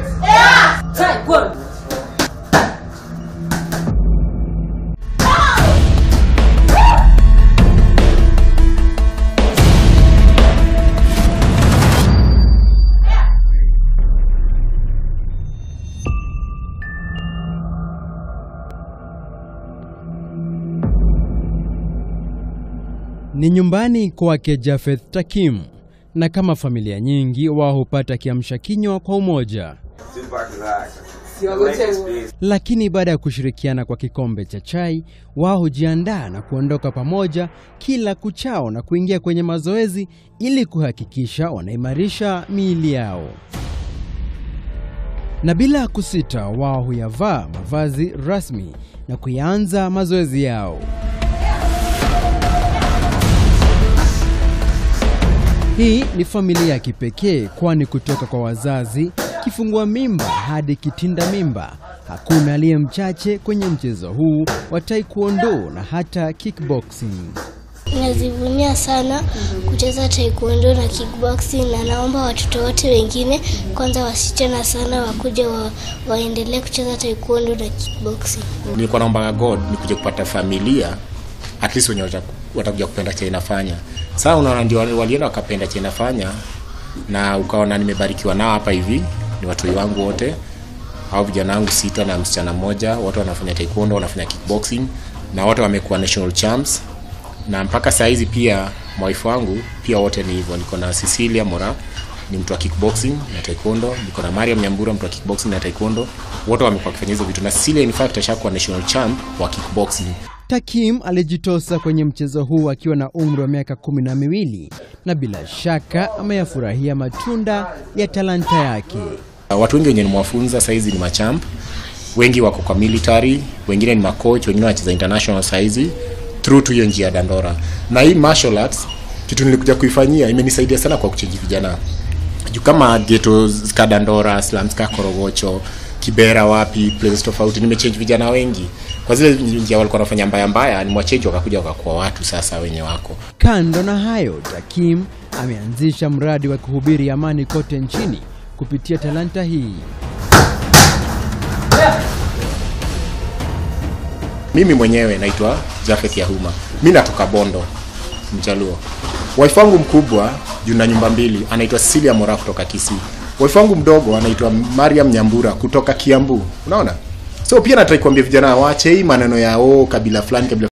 Taekwondo. Ni nyumbani kwake Jafeth Takim, na kama familia nyingi wao hupata kiamsha kinywa kwa umoja. Lakini baada ya kushirikiana kwa kikombe cha chai, wao hujiandaa na kuondoka pamoja kila kuchao na kuingia kwenye mazoezi ili kuhakikisha wanaimarisha miili yao. Na bila kusita, wao huyavaa mavazi rasmi na kuyaanza mazoezi yao. Hii ni familia ya kipekee, kwani kutoka kwa wazazi, kifungua mimba hadi kitinda mimba, hakuna aliye mchache kwenye mchezo huu wa taekwondo na hata kickboxing. Nazivunia sana kucheza taekwondo na kickboxing, na naomba watoto wote wengine, kwanza wasichana sana, wakuja wa, waendelee kucheza taekwondo na kickboxing. nilikuwa naomba god nikuje kupata familia at least wenye wata- watakuja kupenda cha inafanya saa unaona ndio wali- walienda wakapenda cha inafanya na ukaona nimebarikiwa nao hapa hivi ni watoi wangu wote au vijana wangu sita na msichana mmoja wote wanafanya taekwondo wanafanya kickboxing na wote wamekuwa national champs na mpaka saa hizi pia mwaifu wangu pia wote ni hivyo niko na cecilia mora ni mtu wa kickboxing na taekwondo niko na mariam nyambura mtu wa kickboxing na taekwondo wote wamekuwa wakifanya hizo vitu na cecilia in fact ashakuwa national champ wa kickboxing Takim alijitosa kwenye mchezo huu akiwa na umri wa miaka kumi na miwili na bila shaka ameyafurahia matunda ya talanta yake. watu wengi wenye nimewafunza saizi ni machamp wengi wako kwa military wengine ni macoach wengine wanacheza international saizi through tu hiyo njia ya dandora na hii martial arts kitu nilikuja kuifanyia imenisaidia sana kwa kuchenji vijana juu kama geto ka dandora slums ka korogocho kibera wapi places tofauti nimechange vijana wengi kwa zile njia walikuwa wanafanya mbaya mbaya nimwachange wakakuja wakakuwa watu sasa wenye wako Kando na hayo, Takim ameanzisha mradi wa kuhubiri amani kote nchini kupitia talanta hii. mimi mwenyewe naitwa Jafet Yahuma mi natoka Bondo Mjaluo wife wangu mkubwa juu na nyumba mbili anaitwa Cecilia Mora kutoka Kisii wife wangu mdogo anaitwa Mariam Nyambura kutoka Kiambu unaona so pia nataka kuambia vijana waache hii maneno ya oh, kabila fulani kabila